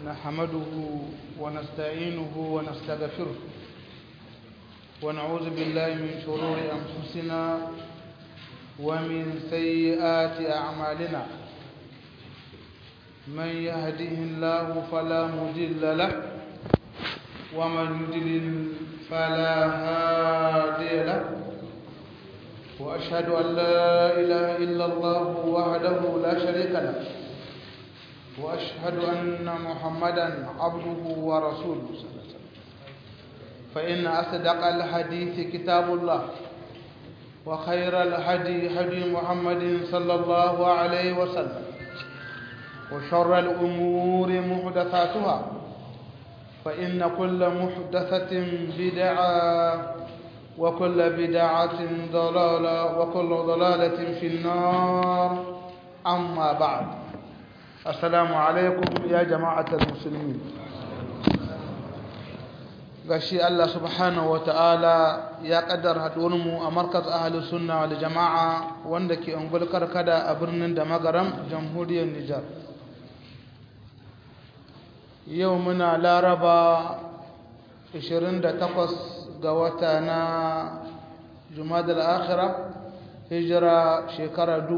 نحمده ونستعينه ونستغفره ونعوذ بالله من شرور أنفسنا ومن سيئات أعمالنا من يهده الله فلا مضل له ومن يضلل فلا هادي له وأشهد أن لا إله إلا الله وحده لا شريك له وأشهد أن محمدا عبده ورسوله صلى الله عليه وسلم فإن أصدق الحديث كتاب الله وخير الهدي هدي محمد صلى الله عليه وسلم وشر الأمور محدثاتها فإن كل محدثة بدعة وكل بدعة ضلالة وكل ضلالة في النار أما بعد السلام عليكم يا جماعة المسلمين gashi Allah subhanahu wata'ala ya kaddar mu a markaz ahalus sunna wal jama'a wanda ke ungul karkada a birnin da magaram jamhuriyar Nijar yau muna laraba 28 ga wata na jumadal akhira hijira shekara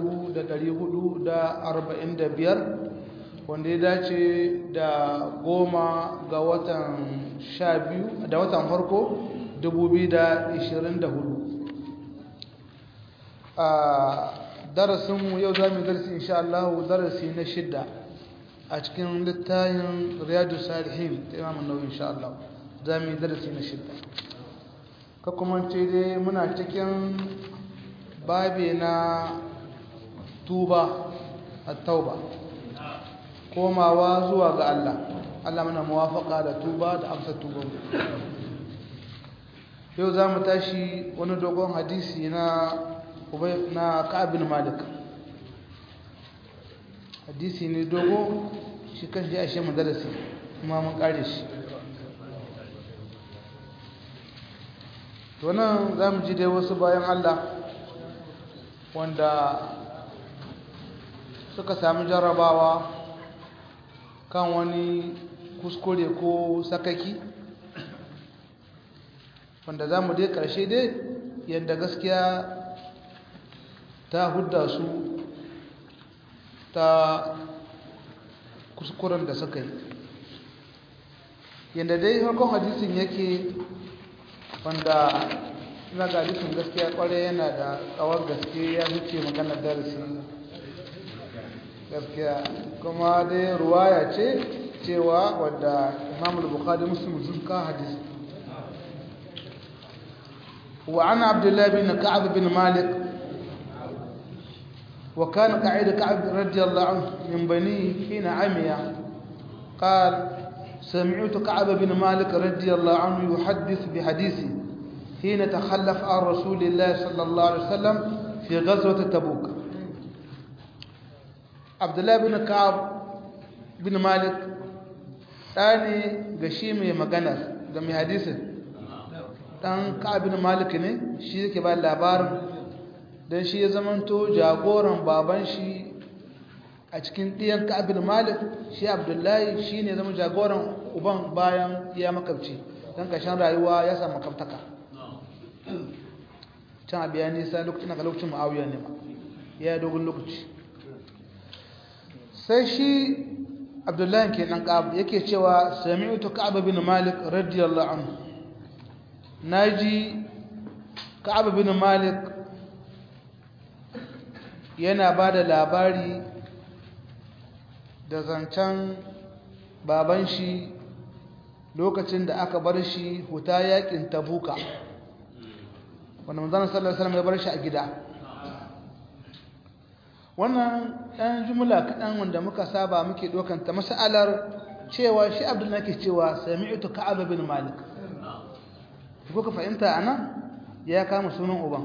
1445 wanda ya dace da goma ga watan sha biyu da watan farko 2024 a darasinmu yau za mu darasi insha Allah darasi na shidda a cikin littayin riyadu salihin ta imamun nau insha Allah za mu darasi na shidda ka kuma ce dai muna cikin babi na tuba a tauba komawa zuwa ga Allah Allah mana muwafaka da tuba da amsa tuba yau za mu tashi wani dogon hadisi na na ka'abin malik hadisi ne dogo shi kan shi ashe madarasi kuma mun kare shi to nan za mu ji dai wasu bayan Allah wanda suka sami jarrabawa kan wani kuskure ko sakaki wanda za mu dai ƙarshe dai yadda gaskiya ta hudda su ta kuskuren da suka yi yadda dai harkon hadisin yake wanda ina ga hadisin gaskiya kware yana da tsawon gaske ya zuce maganar darasi gaskiya kuma dai ruwaya ce cewa wadda imam al-bukhari muslim sun ka hadisi wa ana abdullahi bin ka'ab bin malik wa kana qa'id ka'ab radiyallahu anhu min bani hina amiya قال سمعت كعب بن مالك رضي الله عنه يحدث بحديثه حين تخلف عن رسول الله صلى الله عليه وسلم في غزوة تبوك abdullahi bin ka'ab bin malik ɗani ga shi mai magana ga mai hadisin ɗan ka'ab bin malik ne shi yake ba labarin don shi ya zamanto jagoran baban shi a cikin ɗiyan ka'ab bin malik shi abdullahi shi ne zama jagoran uban bayan ya makabci don ƙarshen rayuwa ya samu makabtaka can abu ya nisa lokacin ga lokacin ma'auya ne ma ya yi dogon lokaci sai shi abdullahi kenan ka'ab yake cewa sami'tu ka'ab bin malik radiyallahu anhu naji ka'ab bin malik yana bada labari da zancen baban shi lokacin da aka bar shi huta yakin tabuka wanda manzon sallallahu alaihi wasallam ya bar shi a gida wannan ɗan jumla kaɗan wanda muka saba muke ɗaukanta mas'alar cewa shi abdullahi ke cewa sami'tu ka'ab bin malik ko ka fahimta ana ya kama sunan uban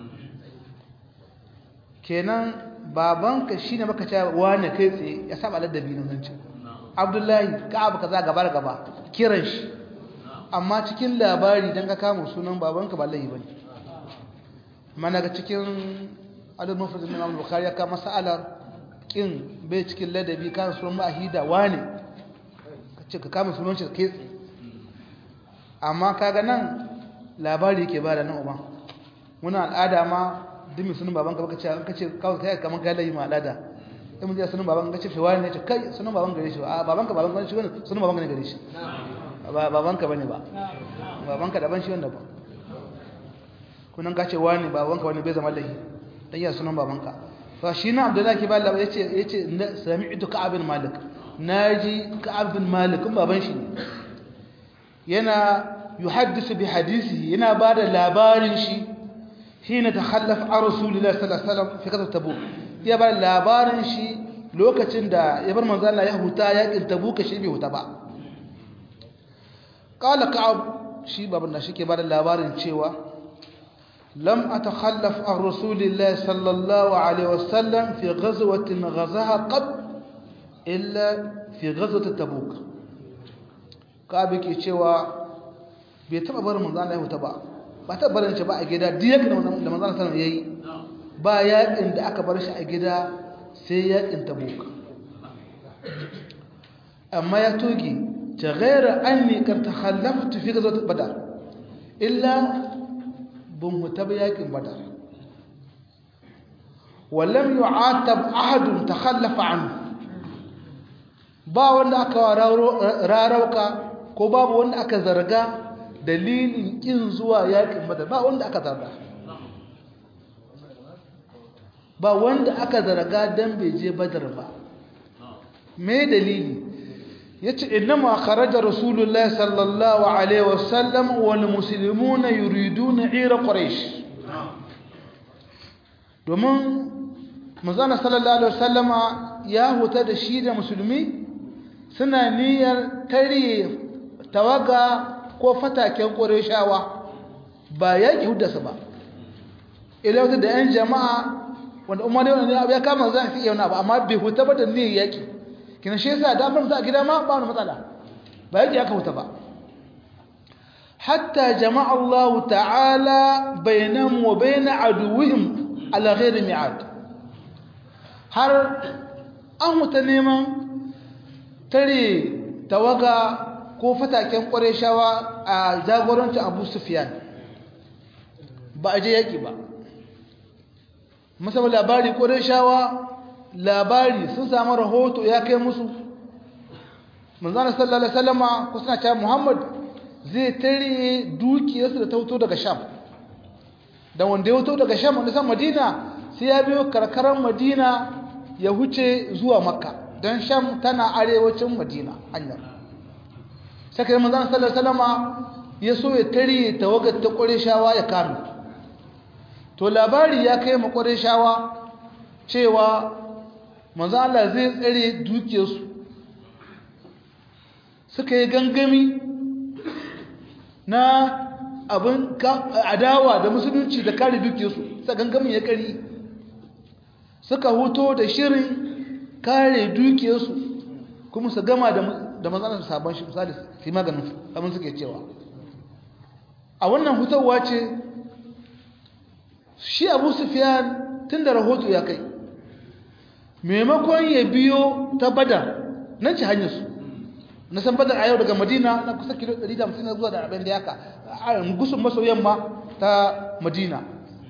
kenan babanka shine baka cewa wani kai tsaye ya saba ladabi nan zance abdullahi ka'ab kaza gaba da gaba kiran shi amma cikin labari dan ka kama sunan babanka ba laifi bane amma daga cikin adadin mafazin imam bukhari ya kama sa'alar kin bai cikin ladabi kan sunan ma'ahida wane ce ka kama sunan shi kai tsaye amma kaga nan labari yake ba da nan uban muna al'ada ma dimi sunan baban ka baka ce an kace kawai kai kamar kai layi ma al'ada in mun ji sunan baban ka ce fi wani ne ce kai sunan baban gare shi a baban ka baban ka shi wani sunan baban ka ne gare shi ba baban ka bane ba baban ka daban shi wanda ba kunan ka ce wani baban ka wani bai zama lahi dan ya sunan baban ka fa shi na abdullahi ba Allah yace yace sami'tu ka'ab bin malik naji ka'ab bin malik baban shi yana yuhaddisu bi hadisihi yana bada labarin shi hina takhallaf an rasulillahi sallallahu alaihi wasallam fi qasr tabuk ya bada labarin shi lokacin da ya bar manzo Allah ya huta yakin tabuk shi bai huta ba qala ka'ab shi baban da shike bada labarin cewa lam atakhallaf an rasulillahi sallallahu alaihi wasallam fi ghazwatin ghazaha qad illa fi ghazwat tabuk ka'ab yake cewa bai taba barin manzo Allah ya huta ba ba ta barin shi ba a gida duk yakin da manzo Allah sallallahu alaihi wasallam yayi ba yakin da aka bar shi a gida sai yakin tabuk amma ya toge ta ghaira anni kar takhallaftu fi ghazwat badar illa bun huta ba yakin badar ولم يعاتب أحد تخلف عنه ba wanda aka rarauka ko babu wanda aka zarga dalilin kin zuwa yakin badar ba wanda aka zarga ba wanda aka zarga dan bai je badar ba me dalili yace innama kharaja rasulullahi sallallahu alaihi wasallam wal muslimuna yuriduna ira quraish domin manzon sallallahu alaihi wasallama ya huta da shi da musulmi suna niyyar tare tawaga ko fataken qurayshawa ba yaki huddasa ba ila wata da yan jama'a wanda umar da wani abu ya kama za su iya wani abu amma bai huta ba da niyyar yaki kina shi yasa damar za a gida ma ba wani matsala ba yaki aka huta ba hatta jama'a Allah ta'ala bainahum wa bain aduwwihim ala ghairi mi'ad har an huta neman tare tawaga ko fataken shawa a jagorancin Abu Sufyan ba a je yaki ba musamman labari shawa labari sun samu rahoto ya kai musu manzana sallallahu alaihi wasallama ko suna cewa Muhammad zai tare dukiyarsu da ta wuto daga Sham da wanda ya wuto daga Sham wanda san Madina sai ya biyo karkarar Madina ya huce zuwa Makka dan Sham tana arewacin Madina hanyar sai kai manzana sallallahu alaihi wasallama ya so ya tare tawagar ta Qurayshawa ya kame to labari ya kai mu Qurayshawa cewa manzo Allah zai tsare dukiyarsu suka yi gangami na abin adawa da musulunci da kare dukiyarsu sa gangamin ya kari suka huto da shirin kare dukiyarsu kuma su gama da matsalar sabon shi misali su maganin abin suke cewa a wannan hutarwa ce shi abu sufiyan tun da rahoto ya kai maimakon ya biyo ta badar nan ci hanyarsu na san badar a yau daga madina na kusa kilo 150 na zuwa da abin da yaka a gusun maso yamma ta madina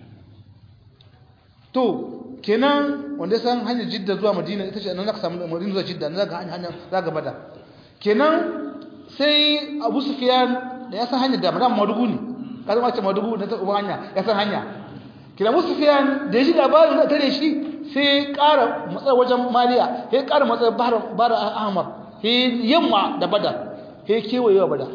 to kenan wanda ya san hanyar jidda zuwa madina ita ce nan za ka samu madina zuwa jidda na za ka hanyar za ka badar kenan sai abu sufiyan da ya san hanyar da madama madugu ne ka zama ce madugu na ta hanya ya san hanya kina abu sufiyan da ya ji labarin da tare shi sai ƙara matsar wajen maliya sai ƙara matsar bara ahmar sai yamma da badar sai kewayewa badar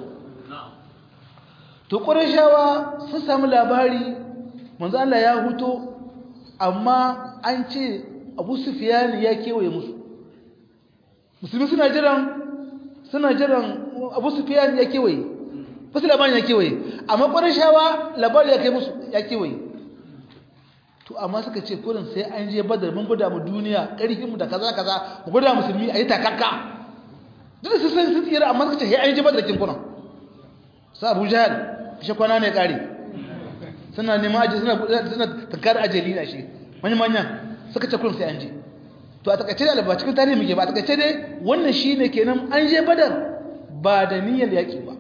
to ƙurashawa sun sami labari manzo Allah ya huto amma an ce abu sufiyan ya kewaye musu musulmi suna jiran suna jiran abu sufiyan ya kewaye wasu labarin ya kewaye amma ƙurashawa labari ya kai musu ya kewaye to amma suka ce kurin sai an je badar mun gwada mu duniya ƙarfinmu da kaza kaza mu gwada musulmi a yi takakka duk da su san sun tsira amma suka ce sai an je badar kin kunan sa abu jahal shi kwana ne ƙari suna neman aji suna suna tankar ajali na shi manya manya suka ce kurin sai an je to a takaice da ba cikin tarihi muke ba a takaice dai wannan shine kenan an je badar ba da niyyar yaƙi ba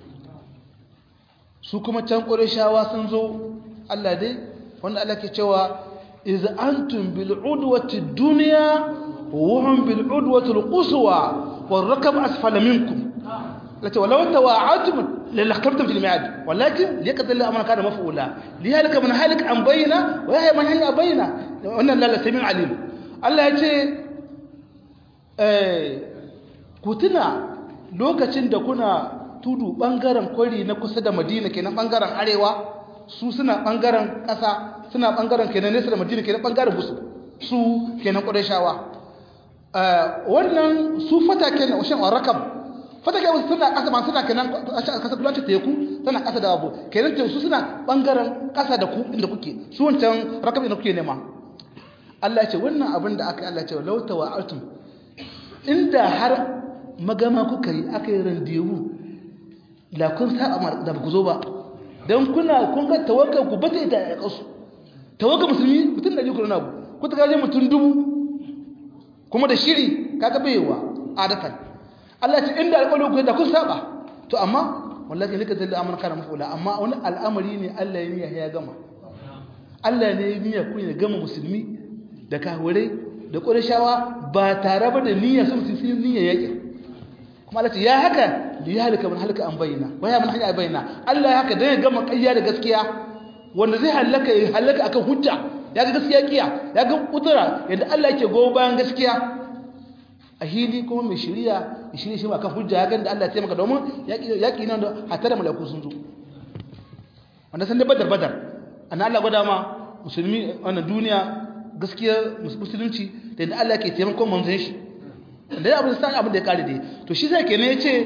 su kuma can ƙurishawa sun zo Allah dai wanda Allah ke cewa iz antum bil udwati dunya wa hum bil udwati al quswa wal rakab asfala minkum lati walau tawa'atum lalaqtabtum fil mi'ad walakin liqad Allah amana kana maf'ula lihalika man halik an bayna wa yahya man hayya bayna wannan la sami'un alim Allah ya ce eh kutuna lokacin da kuna tudu bangaren kwari na kusa da Madina kenan bangaren arewa su suna ɓangaren ƙasa suna ɓangaren kenan nesa da madina kenan ɓangaren musu su kenan ƙudashawa wannan su fata kenan washen warakam fata kenan suna ƙasa ma suna kenan ƙasa kulanci teku suna ƙasa da abu kenan teku su suna ɓangaren ƙasa da ku inda kuke su wancan rakam inda kuke nema Allah ce wannan abin da aka yi Allah ce lauta wa altum inda har magama kuka yi aka yi randewu la kun saba da ba ku zo ba don kuna kun ga tawakkal ku bata ita ya kasu tawakkal musulmi mutum da jikuru na ku ta gaje mutum dubu kuma da shiri kaga baiwa adatan Allah ce inda alƙawari ku da kun saba to amma wallahi nika zalla amana kana mafula amma wani al'amari ne Allah ya niyya ya gama Allah ne ya niyya ku ya gama musulmi da kafirai da qurayshawa ba tare ba da niyya sun sun niyya yake kuma Allah ce ya haka li yahlika man halaka an bayyana wa ya man hanya bayyana Allah ya haka dan ya gama ƙarya da gaskiya wanda zai halaka ya halaka akan hujja ya ga gaskiya kiya ya ga kudura yadda Allah yake go bayan gaskiya a hili kuma mai shiriya ya shirye shi akan hujja ya ga da Allah ya taimaka domin yaki nan da hatta da malaku sun zo wanda san da badar badar anna Allah gwada ma musulmi wannan duniya gaskiya musulunci da yadda Allah ke taimakon manzon shi da abin san abin da ya kare dai to shi sai kenan yace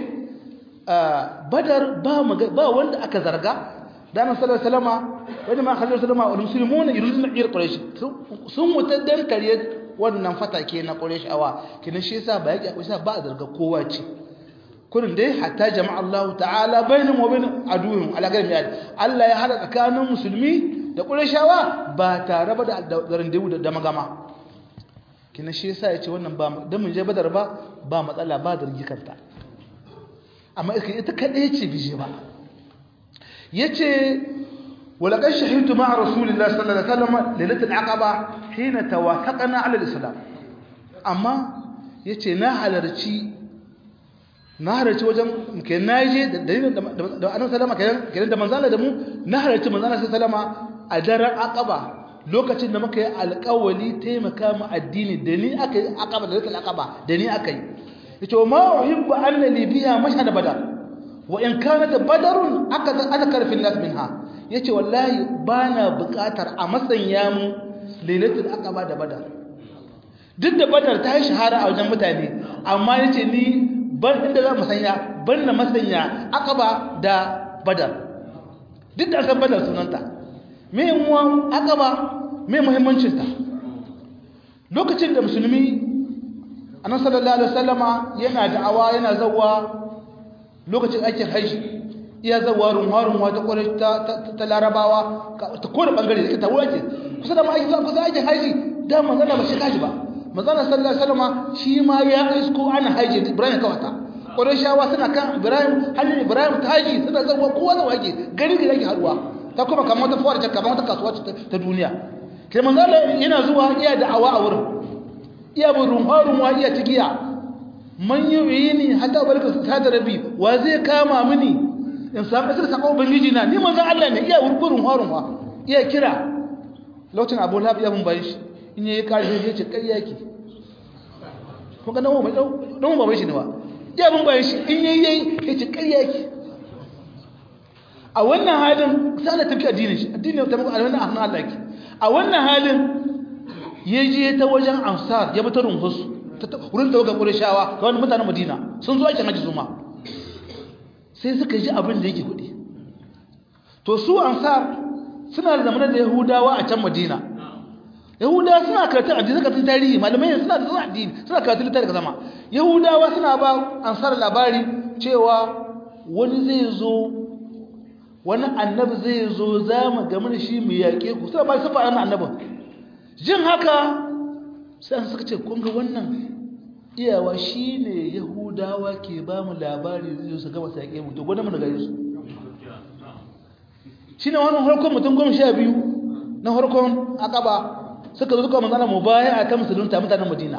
badar ba ba wanda aka zarga da nan sallallahu alaihi wasallama wanda ma khallu sallama wal muslimuna yuriduna ir quraish sun wuta dan kare wannan fatake na quraish awa kenan shi yasa ba yake akwai sa ba zarga kowa ce kurin dai hatta jama'a Allah ta'ala bainahum wa bain aduwwihim ala ghairi miyad Allah ya hada tsakanin musulmi da qurayshawa ba tare ba da garin da magama kina shi yasa yace wannan ba dan mun je badar ba ba matsala ba zargi kanta amma ita kadai ce bije ba yace walaqad shahidtu ma'a rasulillahi sallallahu alaihi wasallam lailatul aqaba hina tawafaqna ala alislam amma yace na halarci na halarci wajen ke naje da dalilin da annabi sallama kenan da manzala da mu na halarci manzala sallama a daren aqaba lokacin da muka yi alƙawali taimaka mu addini da ni aka yi aqaba da lakal aqaba da ni aka yi yace ma uhibbu anna li biha mashhad badar wa in kanat badarun aka azkar fi nas minha yace wallahi bana buƙatar a masanya mu lailatul aqaba da badar duk da badar ta yi shahara a wajen mutane amma yace ni ban inda za mu sanya ban na masanya aqaba da badar duk da san badar sunanta me muwan aqaba me muhimmancin ta lokacin da musulmi annabi sallallahu alaihi wasallama yana da'awa yana zawwa lokacin aikin haji iya zawwa runwa-runwa ta kwarai ta larabawa ta kowane bangare da ta wurace kusa da ma'aikin zuwa kusa aikin haji da manzana ba shi kaji ba manzana sallallahu alaihi wasallama shi ma ya isko ana haji ibrahim kawata kwarai shawa suna kan ibrahim hajji ibrahim ta haji suna zawwa kowa zawwa ake gari da yake haruwa ta kuma kamar wata fuwar jakka kamar wata kasuwa ta duniya kai manzana yana zuwa iya da'awa a wurin iya bin runwa-runwa iya cigiya man yi ni hata barka ta da rabi wa zai kama mini in samu kasar sakon ubangiji na ni manzan Allah ne iya wurgurin runwa iya kira lokacin abu lafi ya bin bayan shi in yi kare shi ya ce ƙarya ki kun ga nan ba bai shi ne ba iya bin bayan shi in yi yi ya ce ƙarya ki a wannan halin sai Allah tafi addinin shi addinin ta muku a wannan hannun Allah ki a wannan halin ya je ta wajen ansar ya bi ta runhus wurin da waga ƙurishawa ga wani mutanen madina sun zo aikin hajji zuma sai suka ji abin da yake kuɗi to su ansar suna da zamanar da yahudawa a can madina yahudawa suna karatun addini suna karatun tarihi malamai suna da suna addini suna karatun littafi daga zama yahudawa suna ba ansar labari cewa wani zai zo wani annabi zai zo za mu game da shi mu yaƙe ku suna ba su faɗa annabin jin haka sai suka ce kun ga wannan iyawa shine yahudawa ke ba mu labari zai su gaba sai mu to gwada mu daga yesu shine wannan harkon mutum goma sha biyu na harkon akaba suka zo suka manzana mu baya a ta musulunta mutanen madina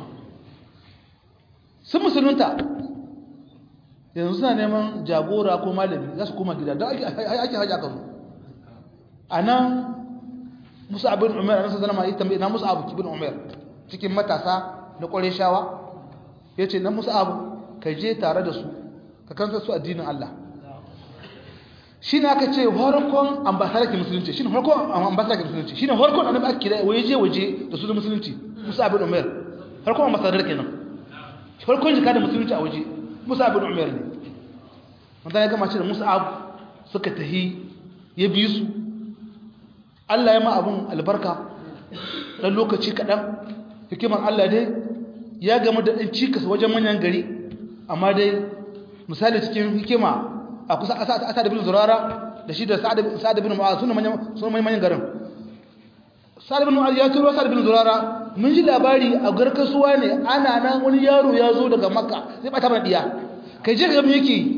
sun musulunta yanzu suna neman jagora ko malami za su koma gida don ake haji aka zo a nan musu abin umar a nasarar zama yi tambayi na musu abu kibin umar cikin matasa na ƙwarai shawa ya ce na musu abu ka je tare da su ka kanta su addinin Allah shi ne aka ce harkon ambasarki musulunci shi ne harkon ambasarki musulunci shi ne harkon annabi aka kira waje waje da su da musulunci musu abin umar harkon ambasadar kenan harkon jika da musulunci a waje musu abin umar ne wanda ya gama ce da musu abu suka tahi ya bi su Allah ya ma abin albarka ɗan lokaci kaɗan hikimar Allah dai ya gama da ɗan cikas wajen manyan gari amma dai misali cikin hikima a kusa asad bin zurara da shi da sa'ad bin mu'az suna manyan garin sa'ad bin mu'az ya turo sa'ad bin zurara mun ji labari a garkasuwa ne ana nan wani yaro ya zo daga makka zai bata mana diya kai je ga me yake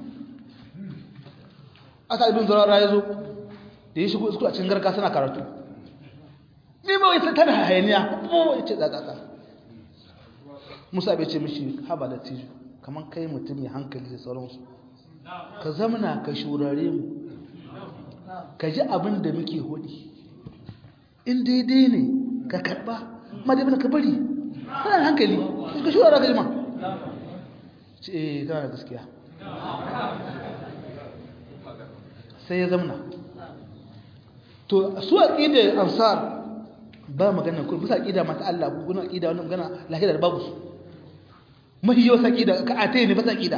asad bin zurara ya zo da ya shigo a cikin garka suna karatu ni ba wai tana hayaniya ba wai ce tsatsa musa bai ce mishi haba da tijo kamar kai mutum ya hankali da sauransu ka zamana ka shurare mu ka ji abin da muke hudi in daidai ne ka karba ma dai ka bari kana hankali ka shurara ka jima ce eh kana da gaskiya sai ya zamana to su aqida ansar ba magana ko bisa aqida mata Allah ko guna aqida wannan magana lahira da babu su mahiyo aqida ka ate ne bisa aqida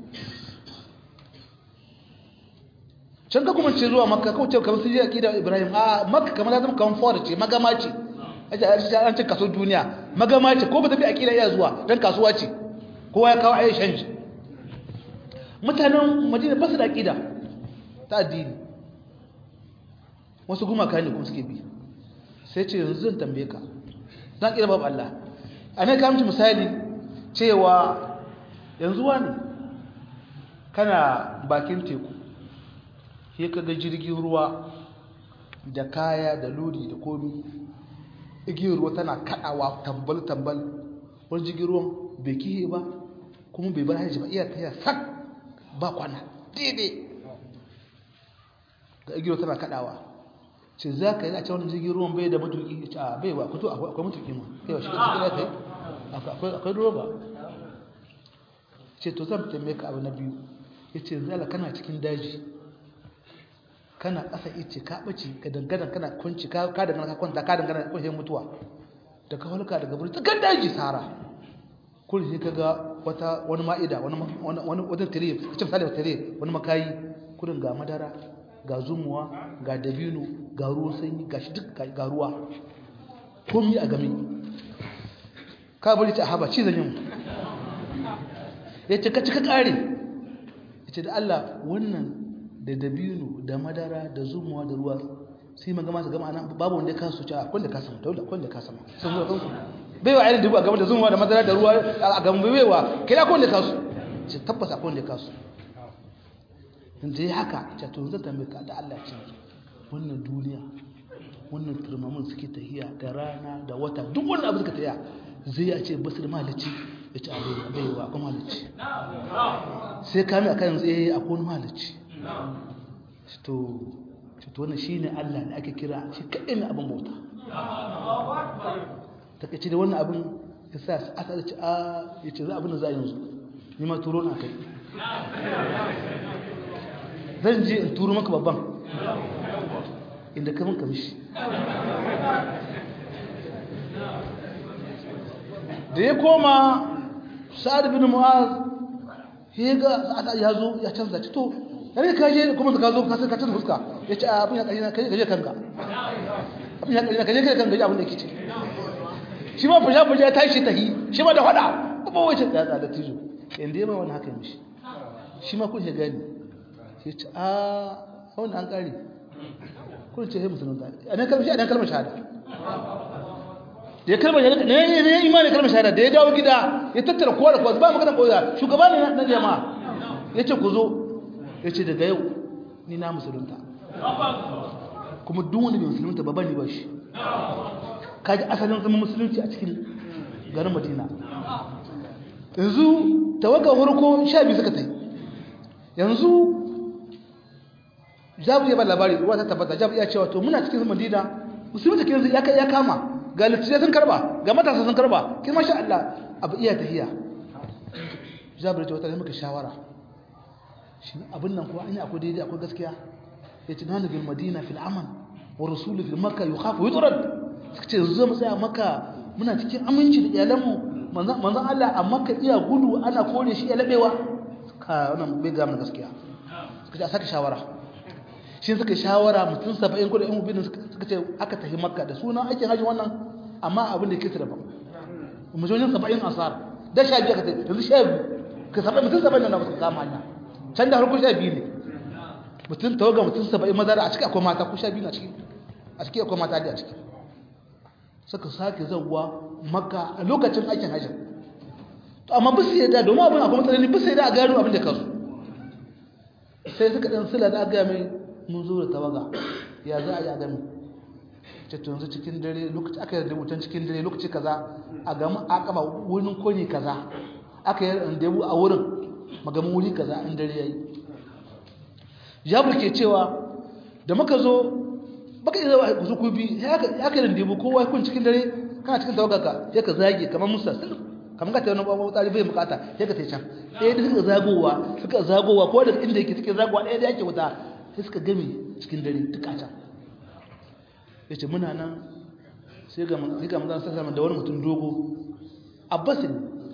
can ka kuma ce zuwa makka ko ce kamar su je aqida ibrahim a makka kamar da zama kamar fara ce magama ce aje an ce kaso duniya magama ce ko ba ta bi aqida iya zuwa dan kasuwa ce kowa ya kawo ayi shanji mutanen madina ba su da aqida ta addini wasu gumaka ne kuma suke bi sai ce yanzu zan tambaye ka zan kira babu Allah a ne kamci misali cewa yanzu wani kana bakin teku sai ka ga jirgin ruwa da kaya da lodi da komi igiyar ruwa tana kadawa tambal-tambal wani jirgin ruwan bai kihe ba kuma bai bar hajji ba iya ta sak ba kwana daidai ga igiyar tana kadawa ce za ka yi a cewa jirgin ruwan bai da matuki ce a bai ba kuto akwai matuki ma kai wa shi ka cikin ta yi akwai roba ce to zan tambaye ka abu na biyu ya ce zala kana cikin daji kana ƙasa ice ka ɓace ka dangana kana kunci ka dangana ka kwanta ka dangana kwashe mutuwa da ka halka daga birnin kan daji sara kuli sai ka ga wata wani ma'ida wani wajen tare ka ce misali tare wani makayi kudin ga madara ga zumuwa ga dabino ga ruwan sanyi ga shi duk ga ruwa komi a game ka bari ta haba ci zan yin ya ce ka cika kare ya ce da Allah wannan da dabino da madara da zumuwa da ruwa sai magama su gama nan babu wanda ya kasu ci a kwanda ka sama dole kwanda ka sama sun zuwa kansu bai wa ainihin dubu a game da zumuwa da madara da ruwa a game bai wa kai na kwanda kasu ce tabbas a kwanda kasu da ya haka ita to zai tambaye ka da Allah ce wannan duniya wannan turmamin suke tahiya da rana da wata duk wannan abu suka tahiya zai a ce basu da malici ya ce abai bai wa akwai malici sai kame a kan yanzu eh akwai wani malici to to wannan shine Allah da ake kira shi kaɗai ne abin bauta ta kace da wannan abin ya sa aka ce a ya ce za abin da za yanzu ni ma turo na kai zan je in turo maka babban inda ka min kamishi da ya koma sa'ad bin mu'az ya ga sa'ad ya zo ya canza ci to yare ka je kuma ka zo ka ka canza fuska ya ce abin ya kaji na kaje kaje kanka abin ya kaji na kaje kaje kanka abin da yake ce shi ma fuja fuja ta shi tahi shi ma da fada ba wace da da tijo inda ya ba wani haka mishi shi ma kun ya gani sai ce a wanda an kare kun ce sai musulun ta a nan kalmar a nan kalmar shahada da ya kalmar shahada ne ne imani kalmar shahada da ya dawo gida ya tattara kowa da kowa ba magana kowa shugaba ne na jama'a yace ku zo yace daga yau ni na musulunta kuma duk wanda bai musulunta ba bani ba shi kaji asalin zama musulunci a cikin garin Madina yanzu tawaga farko sha biyu suka tai yanzu jabu ya ba labari ruwa ta tabbata jabu ya cewa to muna cikin madina musulmi da yanzu ya kama ga littattafai sun karba ga matasa sun karba kin masha Allah abu iya tahiya jabu ya ce wata muka shawara shi abin nan ko an yi akwai daidai akwai gaskiya ya ce nanu bil madina fil aman wa rasulu fil makka yukhafu yutrad suka ce yanzu mu tsaya makka muna cikin aminci da iyalanmu manzon Allah a makka iya gudu ana kore shi ya labewa ka wannan bai ga mun gaskiya suka ce a saka shawara shi suka shawara mutum saba'in kudin yan ubinin suka ce aka tafi makka da suna aikin hajji wannan amma abin da ke su daban mujonin saba'in asar da sha biyu aka tafi yanzu sha biyu ka saba'in mutum saba'in na suka kama hanya can da harkar sha biyu ne mutum tawaga mutum saba'in maza a ciki akwai mata ko sha biyu na ciki a ciki akwai mata da a ciki suka sake zauwa makka a lokacin aikin hajji to amma bisu yadda domin abin akwai matsaloli bisu yadda a gano abin da kansu sai suka ɗan sila da aka mai mun zo da tawaga ya za a yi a gami ceto yanzu cikin dare lokaci aka yi rubutan cikin dare lokaci kaza a gami a kaba wurin kone kaza aka yi randebu a wurin magamin wuri kaza in dare ya yi jabir ke cewa da muka zo baka yi zama ku ku bi ya ka yi randebu kowa ya kun cikin dare kana cikin tawaga ka ya ka zage kamar musa kamar ka ta wani babu tsari bai bukata ya ka ta can ɗaya da suka zagowa suka zagowa ko da inda yake cikin zagowa ɗaya da yake wuta sai suka game cikin dare duka can ya ce muna nan sai ga mazan sassa da wani mutum dogo abbasin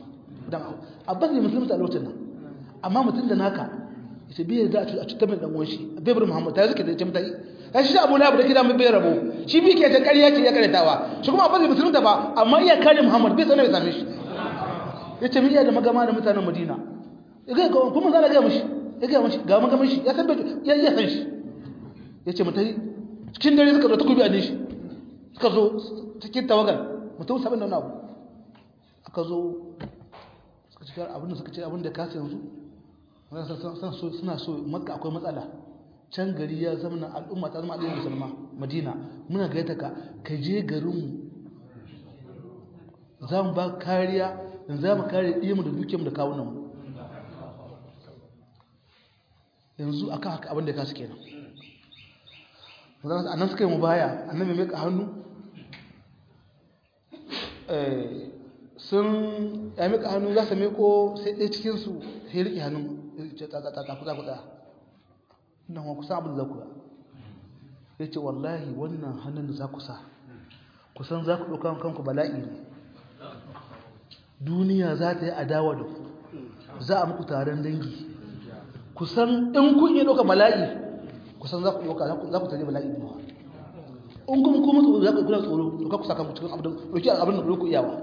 abbas ne musulmi a lokacin nan amma mutum da naka ya ce biyar da a cutar mai ɗan wanshi a bebar muhammadu ta suke da ce mutane ya shi abu labu da gida mai bai rabo shi bi ke ta ƙarya ce ya karyatawa shi kuma abbas ne musulmi ba amma iya kare muhammadu bai sanar ya same shi ya ce iya da magama da mutanen madina kuma za a gaya mashi ya gaya mashi ga magamin shi ya san ya iya san shi ya ce mutane cikin dare suka zo ta kubi a ne shi suka zo cikin tawagar mutum sabin da wani abu aka zo suka cikar abin da suka ce abin da kasa yanzu suna so maka akwai matsala can gari ya zama al'umma ta zama al'ummar musulma madina muna gaita ka ka je garinmu za mu ba kariya yanzu za mu kare ɗiyanmu da dukiyarmu da kawunanmu yanzu aka haka abin da ka su kenan a nan suka yi mu baya a nan mai meka hannu sun ya meka hannu za su meko sai ɗaya cikinsu sai riƙe hannun ta kusa kusa nan wa kusa abin da za ku ya ce wallahi wannan hannun da za ku sa kusan za ku ɗauka kanku bala'i ne duniya za ta yi adawa da ku za a muku taron dangi kusan in kun yi ɗauka bala'i kusan za ku ɗauka za ku tare bala'i ne in kuma kuma tsoro za ku kuna tsoro ɗauka ku saka cikin abin ɗauki abin da ku iyawa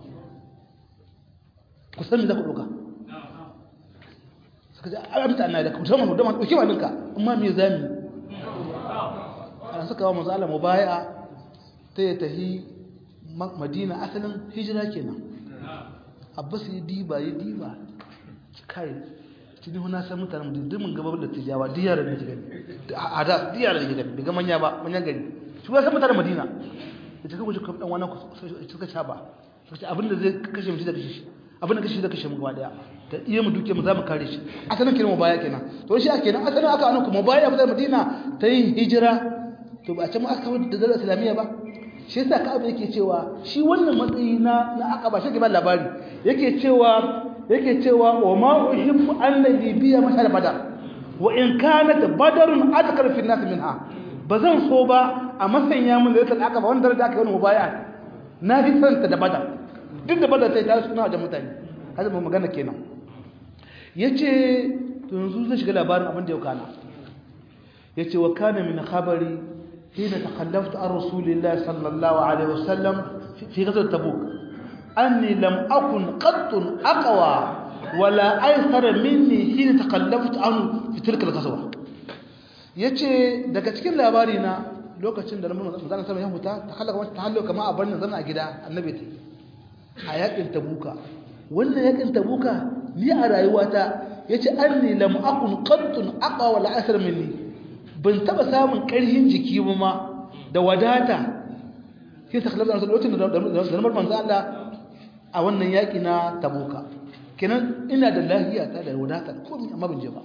kusan me za ku ɗauka suka ce a mita na da ku musamman mu dama ɗauki ma ninka amma me za mu ana suka wa manzo Allah mubaya ta yi tahi madina asalin hijira kenan abbas ya diba ya diba kai tuni huna san mutanen mu duk gabar da tijawa diyar da take gani a da diyar da take gani daga manya ba manyan gari su ba san mutanen madina da take guje kan dan wannan suka ca ba sai abinda zai kashe mu da kashe shi abinda kashe da kashe mu gaba daya da iya mu duke mu za mu kare shi asalin kiran mu baya kenan to shi ake nan asalin aka anuku mu baya mutanen madina ta yin hijira to ba a ce mu aka kawo da dalar islamiyya ba shi yasa Ka'ab yake cewa shi wannan matsayi na na Aqaba shi ke ba labari yake cewa yake cewa wa ma uhibbu alladhi biya mashar badar wa in kanat badarun adkar fi nas minha bazan so ba a masanya mun da ta Aqaba wanda da aka yi mubaya na fi santa da badar duk da badar sai ta suna da mutane haka ba magana kenan yace to yanzu zai shiga labarin abin da ya kana yace wa kana min khabari حين تخلفت عن رسول الله صلى الله عليه وسلم في غزوة تبوك أني لم أكن قط أقوى ولا أيسر مني حين تخلفت عنه في تلك الغزوة yace daga cikin labari na lokacin da manzon sallallahu alaihi ya huta ta halaka ta hallo kamar a barnin zama a gida annabi ta a yakin tabuka wannan yakin tabuka ni a rayuwata yace anni lam akun qattun aqa wal asr minni ban taba samun karhin jiki ba ma da wadata sai ta kallon da lokacin da da manzon Allah a wannan yaki na tabuka kenan ina da lafiya ta da wadata komai amma ban je ba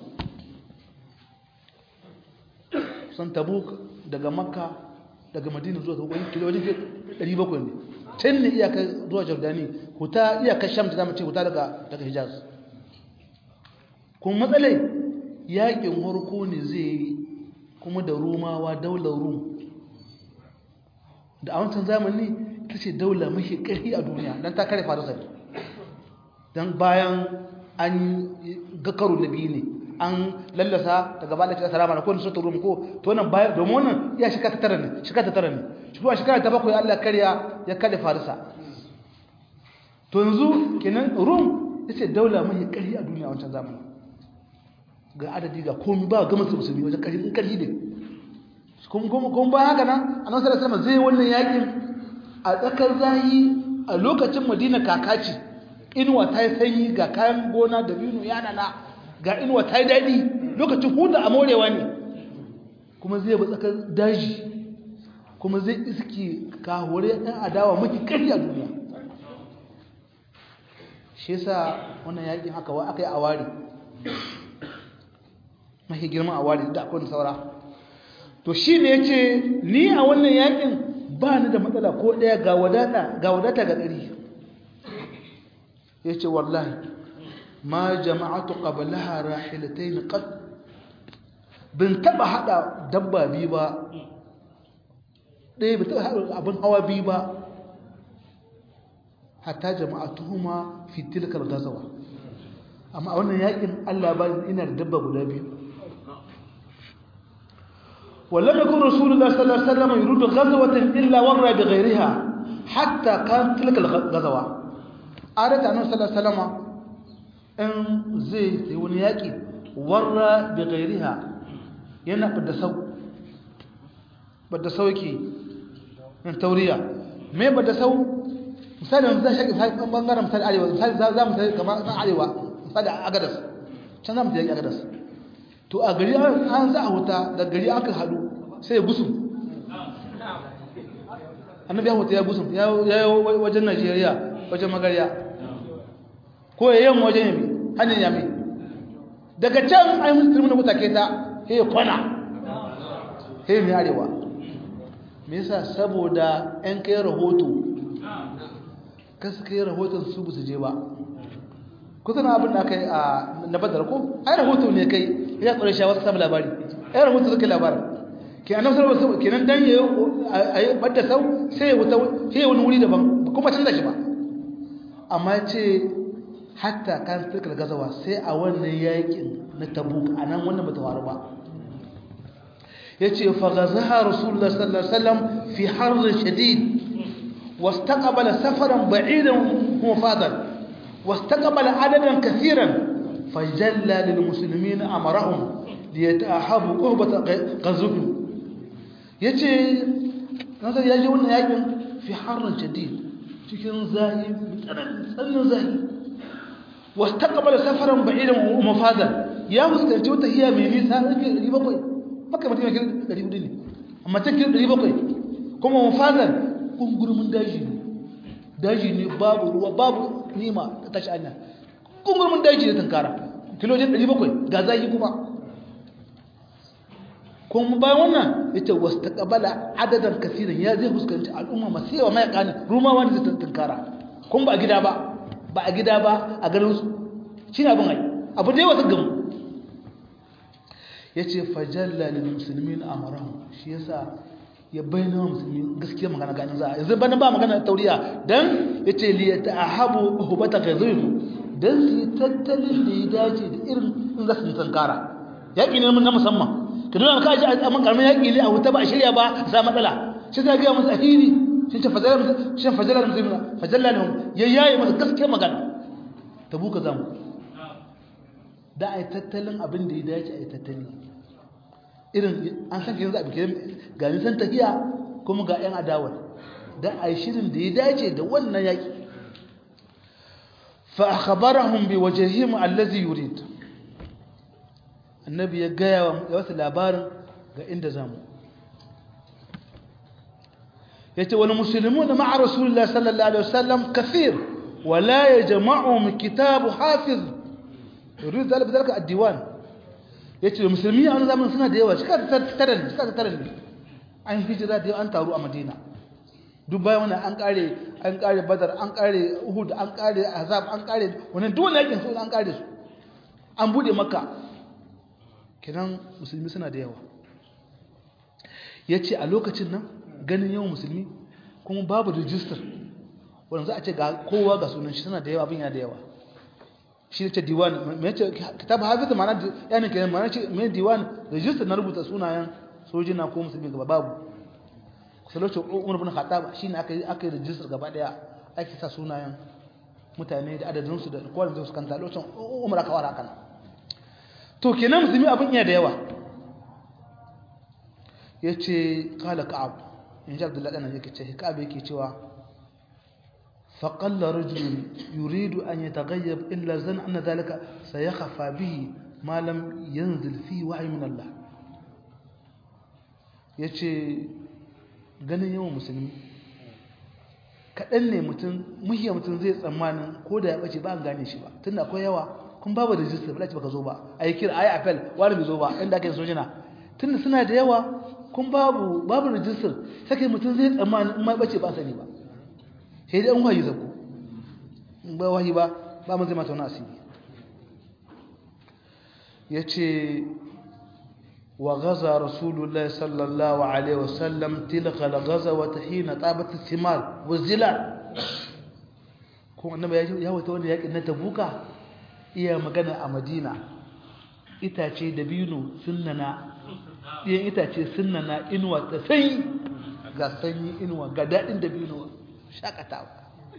san tabuk daga makka daga madina zuwa wani kilomita 700 ne can ne iyakar zuwa jordani huta iyakar sham ta zama ce huta daga daga hijaz kuma matsalai yakin harko ne zai yi kuma da rumawa daular rum da a wancan zamani ta ce daula mafi ƙarfi a duniya don ta kare farisa don bayan an ga karo na biyu ne an lallasa daga ba da kira salama na kowane sautar rum ko to wannan bayan domin wannan iya shika ta tara ne shika ta tara ne shi kuma shika ta bakwai allah karya ya kare farisa to yanzu kenan rum ya ce daula mafi ƙarfi a duniya a wancan zamani ga adadi ga komi ba gama su musulmi wajen ƙarfi in ƙarfi ne kuma ba haka nan a nan sarasama zai wannan yakin a tsakar zahi a lokacin madina kakaci inuwa ta yi sanyi ga kayan gona da binu yanana ga inuwa ta yi daɗi lokacin huda a morewa ne kuma zai ba tsakar daji kuma zai iske kahore ɗan adawa maki ƙarfi a duniya shi yasa wannan yakin haka wa aka yi a ware mafi girman a ware da akwai saura to shi ne ya ce ni a wannan yakin ba ni da matsala ko ɗaya ga wadata ga wadata ga ɗari ya ce wallahi ma jama'atu qablaha rahilatayn qad bin taba hada dabba biyu ba ɗaya bin taba hada abin hawa biyu ba hatta jama'atuhuma fi tilkal gazawa amma a wannan yakin Allah ba ina da dabba guda biyu ولم يكن رسول الله صلى الله عليه وسلم يريد غزوة إلا ورى بغيرها حتى كانت تلك الغزوة أردت أنه صلى الله عليه وسلم إن زي ونياكي ورى بغيرها ينا بدا سو بدا سوكي من توريا me ba da sau misali yanzu zai shaƙi misali ɓangaren misali arewa misali za mu misali kamar ɗan arewa misali agadas can za mu ta yaƙi agadas to a gari an za a wuta da gari aka hadu sai ya gusu annabi ya wuta ya gusu ya yi wajen najeriya wajen magariya ko ya yi wajen yami hannun yami daga can an yi musulmi na wuta ke ta ya kwana ya mai arewa me yasa saboda 'yan kai rahoto kasu kai rahoton su bu su je ba kusan abin da aka yi a na badar ko ai rahoto ne kai ya tsare shi wasu samu labari ai rahoto suka labarin ke annabi sallallahu alaihi kenan dan yayi ayi badda sau sai wuta sai wani wuri daban kuma canza shi ba amma ce hatta kan tilkal gazawa sai a wannan yakin na tabuk anan wannan bata faru ba yace fa gazaha rasulullah sallallahu alaihi wasallam fi harr shadid واستقبل سفرا بعيدا وفاضا واستقبل عددا كثيرا فجلى للمسلمين أمرهم ليتأحبوا قهبة غزوهم يجي نظر يجي وانا يجي في حر شديد cikin zahi tsananin zahi واستقبل سفرا بعيدا ومفادا ya fuskanci wata hiya mai nisa rike 700 maka mutum yake 400 ne amma take 700 kuma mafadan kungurumin daji ne daji ne babu ruwa babu nima ta tashi anya kungurumin daji ne tankara kilojin 700 ga zaki kuma kuma bayan wannan ita wasu ta kabala adadin kasirin ya zai fuskanci al'umma masu yawa mai kanin ruma wani zai tankara kuma ba a gida ba ba a gida ba a ganin su shi ne abin ai abu da yawa ta gamu ya ce fajalla lil musulmin amarahu shi yasa ya bayyana wa musulmi gaskiya magana ganin za a yanzu bana ba magana tauriya dan ya ce liya ta'ahabu hubata ghazin dan su tattalin da ya dace da irin in za su tankara yaƙi ne na musamman ka dole ka ji a man karamin yaƙi ne a wuta ba a shirya ba sa matsala shi ta ga musu ahiri shi ta fajala shi fajala musulmi fajala ne ya yayi masa gaskiya magana tabuka zamu da ai tattalin abin da ya dace ai tattali irin an san yanzu a bikin ga nisan tafiya kuma ga 'yan adawar don a yi shirin da ya dace da wannan yaƙi fa akhbarahum bi wajhihim allazi yurid annabi ya gaya wa wasu labarin ga inda zamu yace wal muslimuna ma'a rasulillah sallallahu alaihi wasallam kathir wa la yajma'uhum kitab hafiz yurid zalika bidalika ad-diwan yace musulmi a wannan zamanin suna da yawa shi ka tattara shi ka tattara ne an hijira da an taru a madina duk bayan wannan an kare an kare badar an kare uhud an kare azab an kare wannan duk wannan yakin su an kare su an bude makka kiran musulmi suna da yawa yace a lokacin nan ganin yawan musulmi kuma babu register wanda za a ce ga kowa ga sunan shi suna da yawa abin yana da yawa shi ne ce diwan mai ce kitab hafiz ma'ana yana kenan ma'ana ce mai diwan register na rubuta sunayen sojina ko musulmi gaba babu kusa lokacin umar bin khattab shine aka yi aka yi register gaba daya ake sa sunayen mutane da adadin su da kowa da su kanta lokacin umar aka wara kana to kenan musulmi abin iya da yawa yace qala ka'ab in ji abdullahi dan yake ce ka'ab yake cewa فقل رجل يريد أن يتغيب إلا زن أن ذلك سيخفى به ما لم ينزل فيه وحي من الله yace ganin yawan musulmi kaɗan ne mutum muhiyar mutum zai tsammanin ko da ya ɓace ba an gane shi ba tun akwai yawa kun babu rijistar ba baka zo ba a yi kira a yi apel wani bai zo ba inda aka yi sojina tun da suna da yawa kun babu babu rijistar sake mutum zai tsammanin in ma ɓace ba sani ba sai dai an wahayi zaku in ba wahayi ba ba mu zai mata wani asiri ya ce wa gaza rasulullah sallallahu alaihi wasallam tilka la gaza wata hina tabat simar wa zila ko annaba ya wata wanda yakin na tabuka iya magana a madina itace da binu sunnana ɗiyan itace sunnana inuwa ta sanyi ga sanyi inuwa ga daɗin da binu shakatawa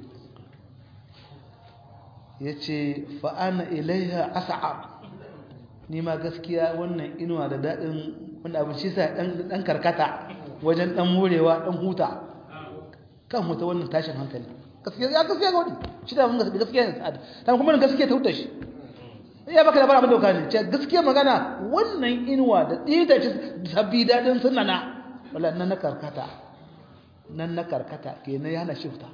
ya ce fa'ana ilaiha asa'ab ni ma gaskiya wannan inuwa da daɗin wanda abin shi sa ɗan karkata wajen ɗan morewa ɗan huta kan huta wannan tashin hankali gaskiya ya gaskiya ga wani shi da mun gaskiya ne sa'ad ta kuma gaskiya ta huta shi ya baka labarin abin dauka ne ce gaskiya magana wannan inuwa da ɗaya da shi sabbi daɗin sunana wala nan na karkata nan na karkata kenan yana shifta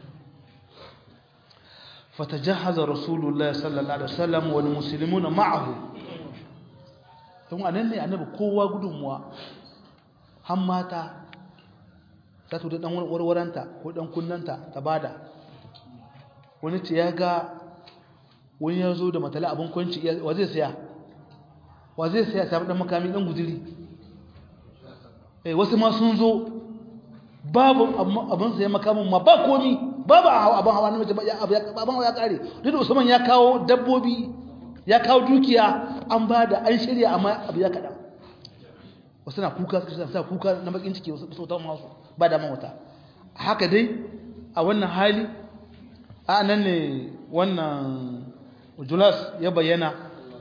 fatajahaza rasulullahi sallallahu alaihi wasallam wal muslimuna ma'ahu don anan ne annabi kowa gudunmuwa har mata za ta da dan warwaranta ko dan kunnanta ta bada wani ce ya ga wani ya zo da matala abin kwanci wa zai saya wa zai saya ta dan makami dan guduri eh wasu ma sun zo babu abin sai makamin ma ba komi babu abin hawa na mace abin hawa ya kare duk da usman ya kawo dabbobi ya kawo dukiya an ba da an shirya amma abu ya kaɗan wasu na kuka sa kuka na bakin ciki wasu sautan masu ba da mawata haka dai a wannan hali a nan ne wannan julas ya bayyana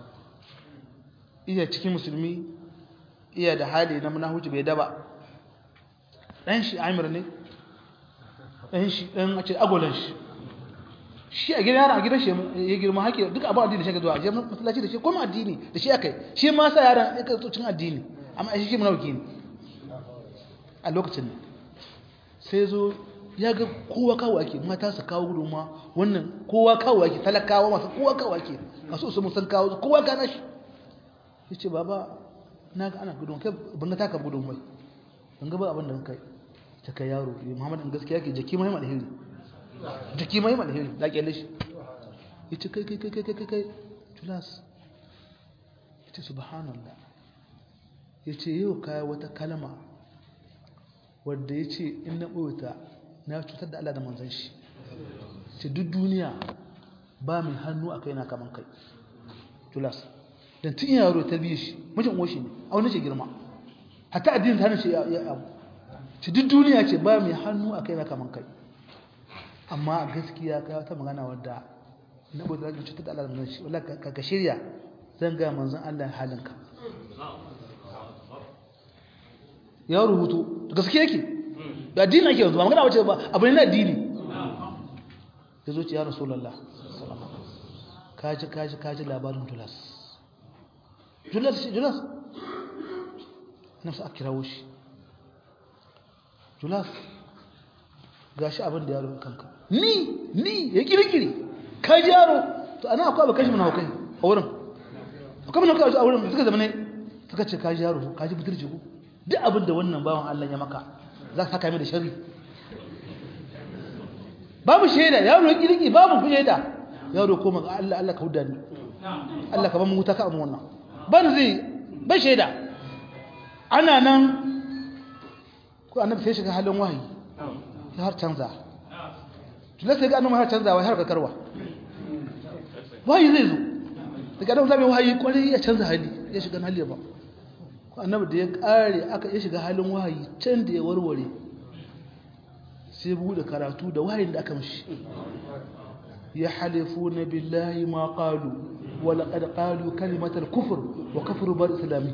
iya cikin musulmi iya da hali na munahuci bai daba ɗan shi amir ne ɗan shi ɗan a ce agolan shi shi a gidan yaran a gidan shi ya girma haƙi duk abin addini shi ka zuwa a jami'ar masallaci da shi kuma addini da shi aka yi shi ma sa yaran ya kai cin addini amma a shi shi munauki ne a lokacin ne sai zo ya ga kowa kawo ake mata su kawo gudunma wannan kowa kawo ake talakawa masu kowa kawo ake masu su musan kawo kowa gana shi ya ce baba na ga ana gudunma kai ban ga taka gudunma ban ga ba abin da kai ta kai yaro muhammad in gaskiya ke jaki mai alheri jaki mai alheri da kyalle shi yace kai kai kai kai kai kai tulas yace subhanallah yace yau kai wata kalma wanda yace in na boyota na cutar da Allah da manzon shi ce duk duniya ba mai hannu a kaina kaman kai tulas dan tun yaro ta biye shi mijin uwar shi ne a wani ce girma hatta addinin ta ce ya abu ci duk duniya ce ba mai hannu a kai na kaman kai amma gaskiya ka ta magana wadda na bude da cutar da Allah da shi wallahi ka ka shirya zan ga manzon Allah halinka ya rubuto da gaske yake da addini ake yanzu ba magana wace ba abu ne na addini ya zo ce ya rasulallah kaji kaji kaji labarin julas julas shi julas na su a kirawo shi julas ga shi abin da yaro kanka ni ni ya kirkiri kaji yaro to ana akwai abokan shi mana haukai a wurin akwai mana haukai a wurin suka zama ne suka ce kaji yaro kaji buturci ku duk abin da wannan bawan Allah ya maka za ka saka mai da shari babu shaida yaro ya kirki babu shaida yaro koma ga Allah Allah ka huda ni Allah ka ba mu wuta ka amu wannan ban zai bai shaida ana nan ko annabi sai shiga halin wahayi ya har canza tunda sai ga annabi har canza wai har ka karwa wahayi zai zo daga annabi zai wahayi kwarai ya canza hali ya shiga hali ba ko annabi da ya kare aka ya shiga halin wahayi can da ya warware sai bude karatu da wahayin da aka mishi يحلفون بالله ما قالوا ولقد قالوا كلمة الكفر وكفروا بالإسلامه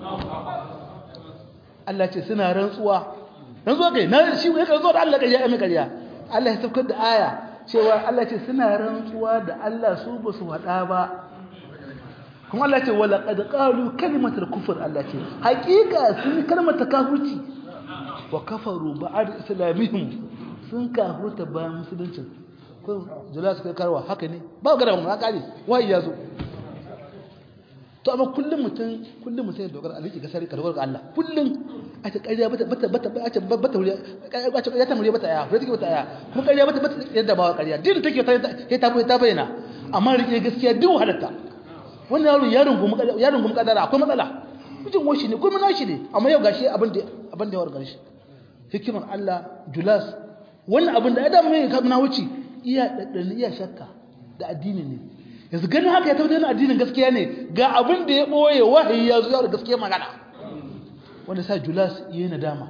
Allah ce suna rantsuwa rantsuwa kai na shi ne rantsuwa da Allah kai ya mai kariya Allah ya saukar da aya cewa Allah ce suna rantsuwa da Allah su ba su faɗa ba kuma Allah ce wala qad qalu kalimatul kufr Allah ce hakika sun kalmar kafirci wa kafaru ba'd islamihim sun kafurta bayan musulunci ko jula suka karwa haka ne ba ga da mun haka ne wai ya zo to amma kullum mutum kullum mutum ya dogara aliki ga sari karwar ga Allah kullum a ta ƙarya bata bata bata bata bata wuri a ta ya ta muri bata aya ko take bata aya kuma ƙarya bata bata yadda ba ƙarya din take ta ta ta bayyana amma rike gaskiya duk halatta wannan yaro yaron gum yaron gum kadara akwai matsala mutum washi ne kuma nashi ne amma yau gashi abin da abin da ya warkar shi hikimar Allah julas wannan abin da adam mai kamna wuce iya daddani iya shakka da addini ne yanzu ganin haka ya tabbatar da addinin gaskiya ne ga abin da ya boye wahayi ya zo ya da gaskiya magana wanda sa Julas yayi nadama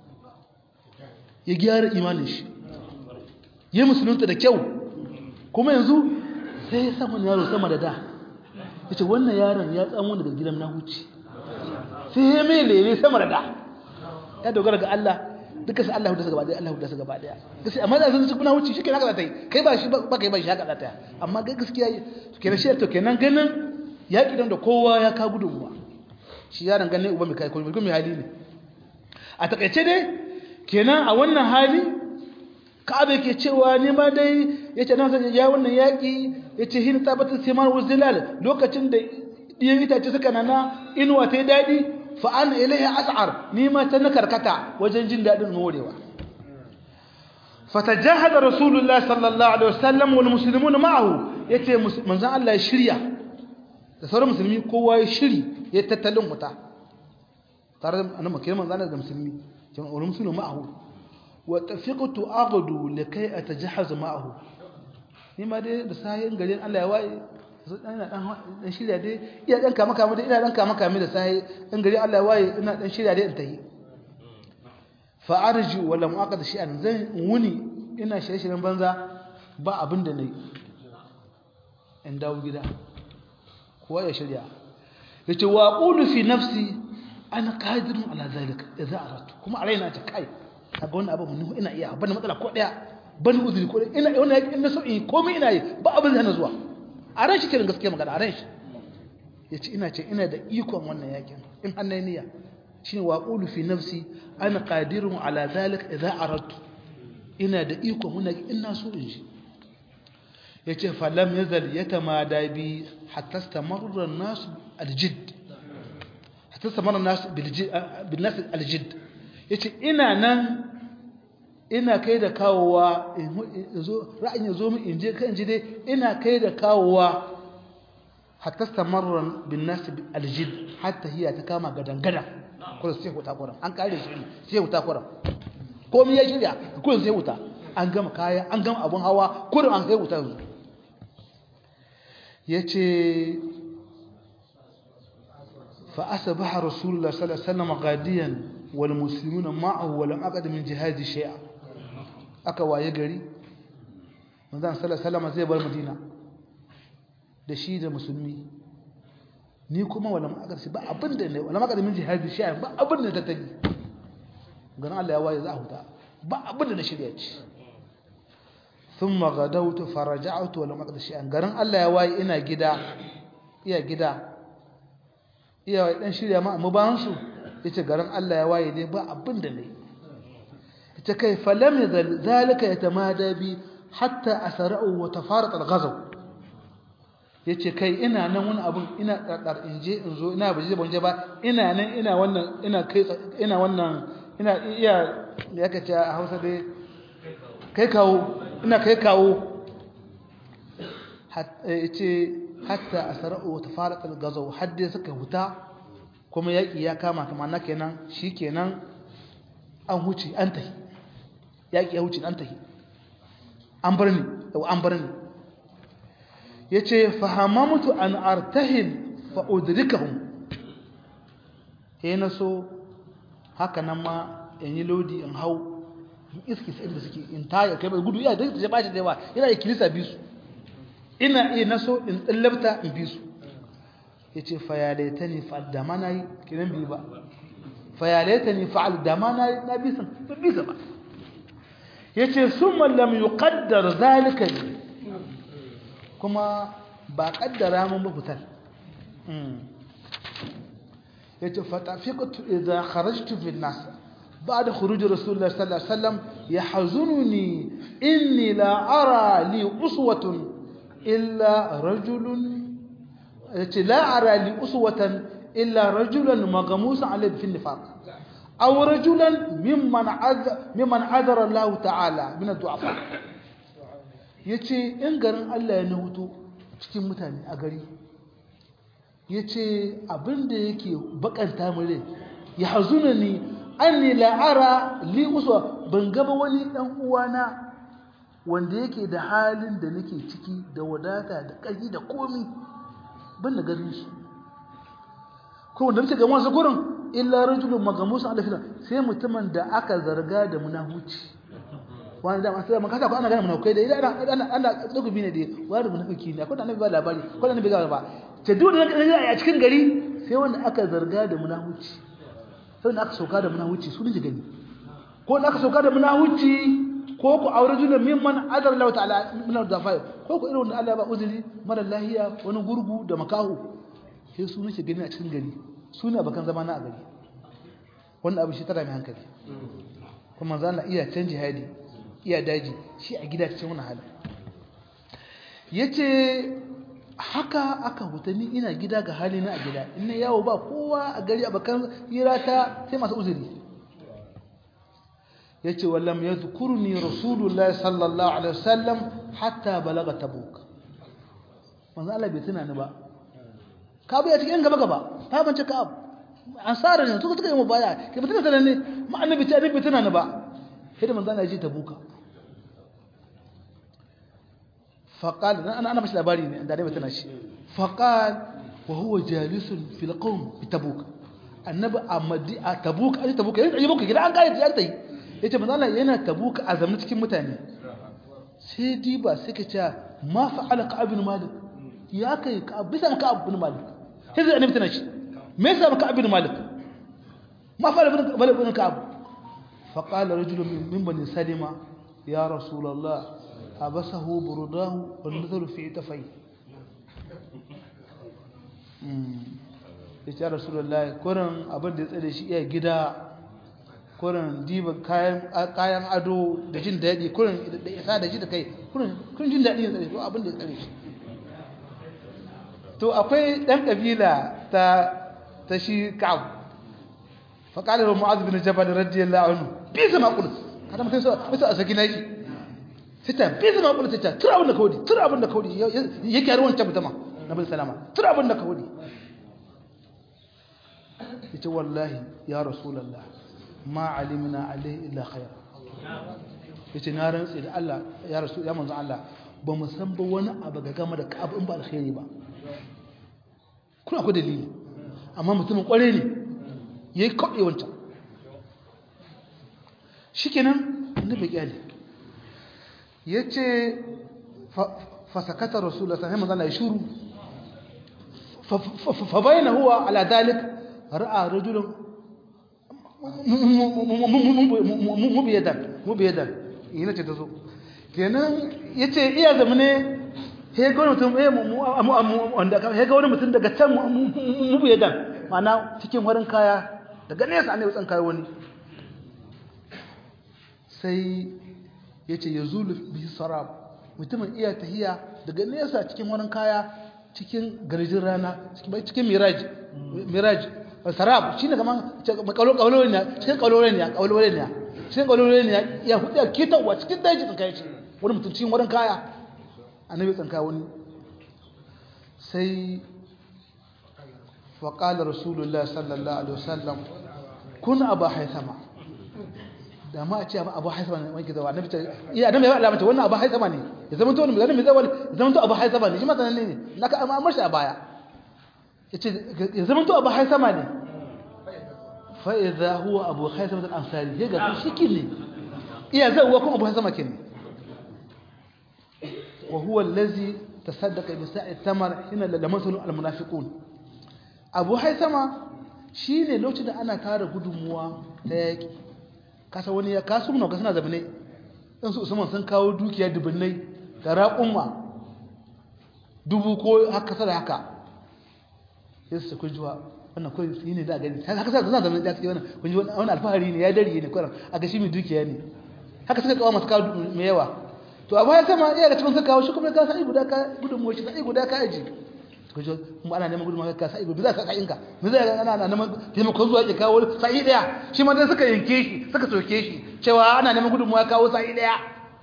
ya gyara imanin shi ya musulunta da kyau kuma yanzu sai ya samu yaro sama da da yace wannan yaron ya tsamo daga gidan na huci sai ya mai lele sama da da ya dogara ga Allah duka sai Allah hudu gaba daya Allah hudu gaba daya gaskiya amma da sun ci kuna wuce shikenan haka zata yi kai ba shi ba kai ba shi haka zata yi amma ga gaskiya kenan shi to kenan ganin ya kidan da kowa ya ka gudunmuwa shi yaron ganin uba mai kai ko mai hali ne a takaice dai kenan a wannan hali Ka'aba yake cewa ne ma dai yace nan sai ya wannan yaki yace hin tabbatar simar wuzilal lokacin da diyan itace suka nana inuwa ta dadi fa'an ilaihi as'ar ni ma ta nakarkata wajen jin dadin morewa fatajahada rasulullah sallallahu alaihi wasallam wal muslimuna ma'ahu yace manzon Allah ya shirya da sauran musulmi kowa ya shiri ya tattalin wuta tare da annabi kiran manzon Allah da musulmi kin wal muslimu ma'ahu wa tafiqtu aghdu likai atajahaz ma'ahu ni ma dai da sayin garin Allah ya waye ina dan shirya dai iya dan kama kama dai ina dan kama kama da sai in gari Allah ya waye ina dan shirya dai in tayi fa arji wala muaqad shay'an zan wuni ina shirye-shiryen banza ba abin da nayi in dawo gida kowa ya shirya yace wa qulu fi nafsi ana qadirun ala zalika idza aradtu kuma a raina ta kai kaga wannan abu mun ina iya ban matsala ko daya ban uzuri ko ina wannan ina so in komai ina yi ba abin da hana zuwa a ran shi kiran gaskiya magana a ran shi ya ce ina ce ina da ikon wannan yakin in hannun niyya shi ne waƙulu fi nafsi ana ƙadirun ala zalik idan arattu ina da ikon wannan ina so in shi ya ce falam ya zal ya tamada bi hatta stamarra nasu aljid hatta stamarra nasu bil nasu aljid ya ce ina nan ina kai da kawowa ra'ayin ya zo min in je kan ji dai ina kai da kawowa hatta stamarran bin nas aljid hatta hiya ta kama gadan gadan kullum sai huta kuran an kare shi sai huta kuran komai ya shirya kullum sai huta an gama kaya an gama abun hawa kullum an kai huta yanzu yace fa asbaha rasulullah sallallahu alaihi wasallam ghadiyan wal muslimuna ma'ahu wa lam aqad min jihadi shay'a aka waye gari manzon sallallahu alaihi zai bar madina da shi da musulmi ni kuma wala ma aka ba abin da ne wala ma aka min jihadi shi ba abin da ta tagi garin Allah ya waye za a huta ba abin da na shirya ci thumma gadawtu faraja'tu wa lam aqdi shay'an garin Allah ya waye ina gida iya gida iya dan shirya ma mu ban su yace garin Allah ya waye ne ba abin da ne ita kai falam yazal zalika yatamada bi hatta asra'u wa tafarat al-ghazw yace kai ina nan wani abun ina ɗarɗar in je in zo ina baje banje ba ina nan ina wannan ina kai ina wannan ina iya ya kace a Hausa dai kai kawo ina kai kawo yace hatta asra'u wa tafarat al-ghazw hadda suka huta kuma yaki ya kama kamar na kenan shikenan an huce an tahi yaki ya huce an tahi an bar ni an bar ni yace fahamamtu an artahil fa udrikahum na so haka nan ma in yi lodi in hau in iski sai da suke in taya kai gudu iya da ta bashi da yawa yana da kilisa bisu ina iya naso in tsallabta in bisu yace fa ya laitani fa'al da ma nayi kiran bi ba fa ya laitani fa'al da ma nayi na bisan ba bisa ba yace summa lam yuqaddar zalika li kuma ba kaddara mun ba fitar yace fatafiqtu idha kharajtu fi an-nas ba'da khuruj rasulullah sallallahu alaihi wasallam yahzununi inni la ara li uswatun illa rajulun yace la ara li uswatan illa rajulan maghmusan alayhi fi an-nifaq aw rajulan mimman adha mimman adara Allah ta'ala min ad-du'afa yace in garin Allah ya nuto cikin mutane a gari yace abinda yake bakanta mure ya hazuna ni anni la'ara li uswa ban gaba wani dan uwana wanda yake da halin da nake ciki da wadata da ƙarfi da komi ban da garin shi ko wanda nake ga wasu gurin illa rajulun magamusun alafila sai mutumin da aka zarga da munafuci wani da masu zama kasa ko ana gane munafukai da idan ana ana tsugubi ne da wani munafiki ne akwai da annabi ba labari ko da annabi ga ba ta duk da a cikin gari sai wanda aka zarga da munafuci sai wanda aka sauka da munafuci su ne gani ko da aka sauka da munafuci ko ku aure junan mimman adar Allah ta'ala min al-dafai ko ku irin wanda Allah ba uzuri mara lahiya wani gurgu da makahu sai su nake gani a cikin gari su ne bakan zama na a gari wannan abu shi tara mai hankali kuma za na iya canji hadi iya daji shi a gida cikin wani hali yace haka aka hutani ina gida ga hali na a gida ina yawo ba kowa a gari a bakan hira ta sai masu uzuri yace wallam yadhkuruni rasulullah sallallahu alaihi wasallam hatta balaga tabuk manzo Allah bai tuna ni ba ka bai cikin gaba gaba ta bance ka ansara ne suka suka yi mu baya ke mutuna tana ne ma annabi ta annabi tuna ni ba sai da manzo Allah ya ji tabuka faqal ana ana bashi labari ne da dai tana shi faqal wa huwa jalisun fil qawm bi tabuk annabi amadi a tabuk a tabuk yayin da gida an kare ta yi yace manzo Allah yana tabuka a zaman cikin mutane sai diba sai ka ce ma fa'ala ka ibn malik ya kai ka bisa ka ibn malik sai zai annabi tana shi me yasa ka ibn malik ma fa'ala ibn malik ibn ka'ab fa qala rajulun min bani salima ya rasulullah abasahu burdahu wal nadhru fi tafai ya ce rasulullah kurin abin da ya tsare shi iya gida kurin diba kayan ado da jin daɗi kurin da isa da shi da kai kurin jin daɗi ya tsare shi abin da ya tsare shi to akwai ɗan ƙabila ta ta shi ka'ab faƙalar wa mu'az bin jabal radiyallahu anhu bi zama kul kada mutum sai a saki nashi sai ta bi zama kul sai ta tura abin da kawai tura abin da kawai yake har wancan mutama nabi salama tura abin da kawai yace wallahi ya rasulullah ma alimna alai illa khair yace na rantsi da Allah ya rasul ya manzo Allah ba mu san ba wani abu ga game da ka'ab in ba alkhairi ba kuna ku dalili amma mutumin kware ne yayi kawai wancan shikenan annabi kyale yace fa sakata rasulullah sallallahu alaihi wasallam ya shuru fa bayna huwa ala dhalik ra'a rajulun mubiyadan mubiyadan ina ce ta zo kenan ya ce iya zama ne he ga wani mutum wanda he ga wani mutum daga can mubiyadan ma'ana cikin warin kaya daga nesa ne wutsan kaya wani sai ya ce ya zulu bihi sarab mutumin iya tahiya daga nesa cikin warin kaya cikin garjin rana cikin miraj miraj sarab shine kaman kaulolin ne cikin kaulolin ne kaulolin ne cikin kaulolin ne ya hudu ya kitawa cikin daji tsanka yace wani mutum cikin wurin kaya annabi tsanka wani sai fa qala rasulullahi sallallahu alaihi wasallam kun aba haithama da ma a ce abu haisama ne wani gizawa annabi iya annabi ya alamata wannan abu haisama ne ya zama to wani mai zawal ya zama to abu haisama ne shi ma sanan ne naka amma mashi a baya yace ya zama to abu haisama ne fa idza huwa abu haisama al-ansari ya ga shi kin ne iya zawwa kuma abu haisama kin wa huwa allazi tasaddaqa bi sa'i tamar hina lamasul al-munafiqun abu haisama shine lokacin da ana tara gudunmuwa ta yaki kasa wani ya kasu muna ga suna zabine ɗan su usman sun kawo dukiya dubunnai da raƙumma dubu ko haka sada haka ya su kun jiwa wannan kawai su yi ne da gani haka sada suna zabine da suke wannan kun ji wani alfahari ne ya dari ne kwanan a ga shi mai dukiya ne haka suka kawo masu kawo mai yawa to a baya sama iya ga cikin suka kawo shi kuma ka sa'i guda ka gudunmuwa shi sa'i guda ka aji kujo kuma ana neman gudunmawa ka sa'i za ka sa'in ka me zai ga ana neman taimakon zuwa ya kawo sa'i daya shi ma dan suka yanke shi suka soke shi cewa ana neman gudunmawa kawo sa'i daya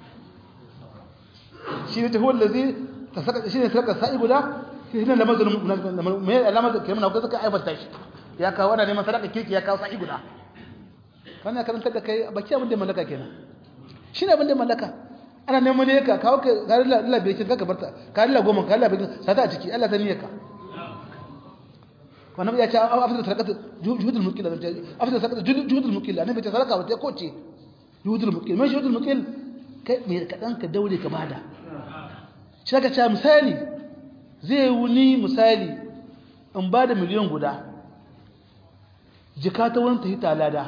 shi ne tahuwar lazi ta saka shi ne saka sa'i guda shi ne lamar zulum me alamar da kai suka aibanta shi ya kawo ana neman sadaka kirki ya kawo sa'i guda kana karanta da kai baki abin da mallaka kenan shi ne abin da mallaka ana neman ne ka kawo ka ga Allah bai kinka ka barta ka Allah goma ka Allah bai sata a ciki Allah sani ka wannan ya ce afisa sadaqatu juhudul muqil da afisa sadaqatu juhudul muqil annabi ta sadaka wata ko ce juhudul muqil mai juhudul muqil kai me kadan ka daure ka bada shi ka ce misali zai wuni misali in bada miliyan guda jika ta wurin ta hita lada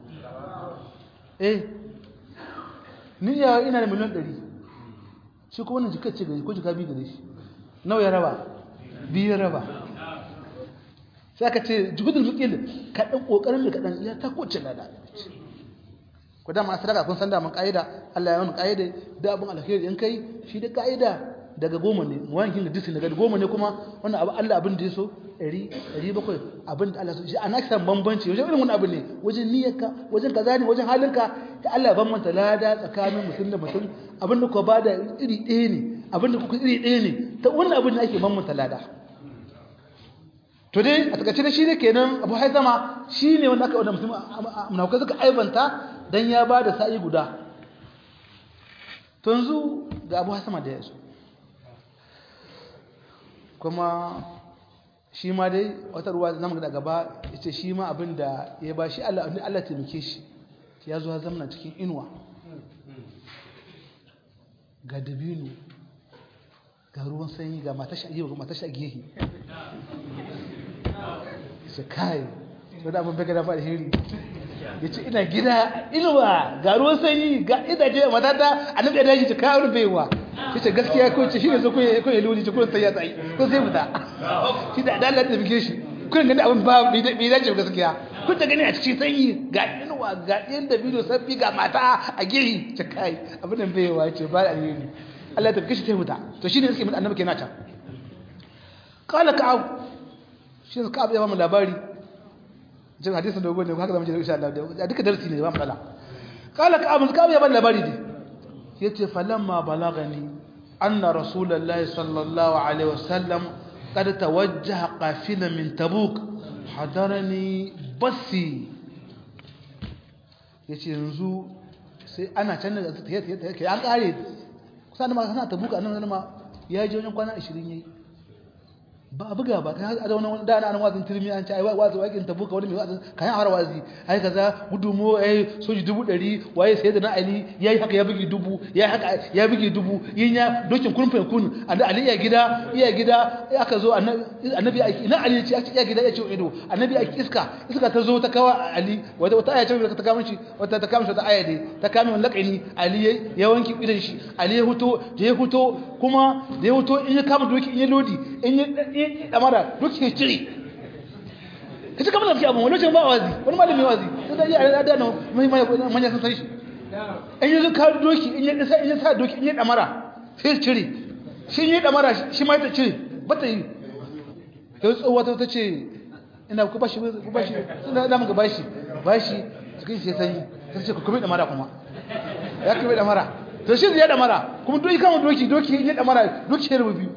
eh ni ya ina da miliyan ɗari shi ko wannan jikar ce gari ko jika biyu gari shi nawa ya raba biyu ya raba sai aka ce jihudul mukil kaɗan ƙoƙarin da kaɗan ya ta kowace lada ku dama sadaka kun san da mun ƙa'ida Allah ya wani ƙa'ida da abin alheri in kai shi da ƙa'ida daga goma ne mu wani da disin daga goma ne kuma wannan abu Allah abin da ya so ɗari ɗari bakwai abin da Allah so shi ana kisan bambanci wajen irin wani abu ne wajen niyyarka wajen kaza ne wajen halinka da Allah bambanta lada tsakanin mutum da mutum abin da ku ba da iri ɗaya ne abin da kuka iri ɗaya ne ta wannan abin da ake bambanta lada to dai a takaice da shi ne kenan abu haizama shi ne wanda aka wanda mutum munafukai suka aibanta dan ya ba da sa'i guda to yanzu ga abu haizama da ya zo kuma shi ma dai wata ruwa zamu da gaba yace shi ma abin da ya ba shi Allah Allah taimake shi ya zo zamna cikin inuwa ga dabino ga ruwan sanyi ga matashi a ga matashi a gehe shi kai wadda abin baka da faɗi hiri ya ce ina gida inuwa ga ruwan sanyi ga idaje matata a nan da daji ta kawo rufewa ya ce gaskiya ko ce shi ne zo ko ya luli ce ko sai ya tsayi ko sai fita shi da adalar da bige shi kun gani abin ba bai dace gaskiya kun ta gani a cikin sanyi ga inuwa ga ɗin da bidiyo sabbi ga mata a gehi ce kai abin da bai yawa ce ba da alheri Allah ta kishi ta fita to shine suke mun annabi kenan ta qala ka'ab shi ka'ab ya ba mu labari jin hadisin dogon ne haka zamu ji insha Allah da duka darasi ne ba mu kala qala ka'ab ka'ab ya ba labari ne yace falamma balagani anna rasulullahi sallallahu alaihi wasallam قد توجه قافلا من تبوك حضرني بسي yace yanzu sai ana can da ta yi ta an kare kusa da ma sana tabuka nan ma ya je wajen kwana 20 yayi ba a buga ba kan da wani da ana wazin turmi an ce ai wazi wakin tabuka wani mai wazin kayan har wazi ai kaza gudumo ai soji dubu ɗari waye sai da na ali yayi haka ya bugi dubu yayi haka ya bugi dubu yin ya dokin kurfin kun ali iya gida iya gida aka zo annabi aiki ina ali ce iya gida ya ce ido annabi aiki iska iska ta zo ta kawa ali wata wata aya ce ta kama shi wata ta kama shi wata aya dai ta kama wani lakani ali ya wanki idan shi ali ya huto da ya huto kuma da ya huto in ya kama doki in ya lodi in ya damara doki ya cire ka ci kamar da abin wani lokacin ba wazi wani malami wazi sai da iya da nan manya sun san shi in ya ka doki in ya sa in ya sa doki in ya damara sai cire shi ya damara shi ma ta cire ba ta yi sai tsohuwa ta ce ina ku bashi ku bashi sun da muka bashi bashi cikin shi sanyi sai ce ku kuma damara kuma ya kuma damara to shi ya damara kuma doki kama doki doki in ya damara doki ya rubu biyu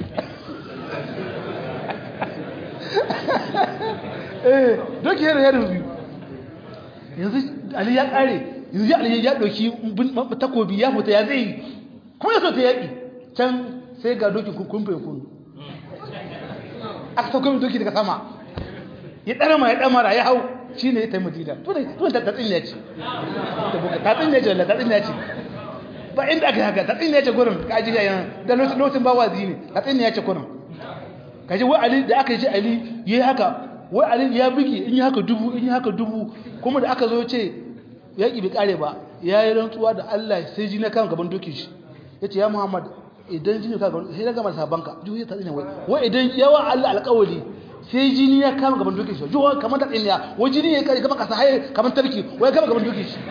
eh doki ya rubu biyu yanzu ali ya kare yanzu ali ya doki takobi ya fita ya zai kuma ya so ta yaki can sai ga doki kumfe kun aka sauko min doki daga sama ya ɗarama ya ɗamara ya hau shi ne ya ta madina tun ta tatsin ya ce tatsin ya ce wanda tatsin ya ce ba inda aka haka tatsin ya ce gurin ka ji yayin da lokacin ba wazi ne tatsin ya ce gurin ka ji wai ali da aka ji ali ya yi haka wai ali ya bugi in yi haka dubu in yi haka dubu kuma da aka zo ce ya ƙi bi ƙare ba ya yi rantsuwa da allah sai ji na kan gaban dokin shi ya ce ya muhammad idan jini ka sai daga masa banka juhu ta tsine wai wai idan yawa Allah alƙawari sai jini ya kama gaban dokin shi juhu kamar ta tsiniya wai jini ya kai gaba kasa haye kamar tarki wai kama gaban dokin shi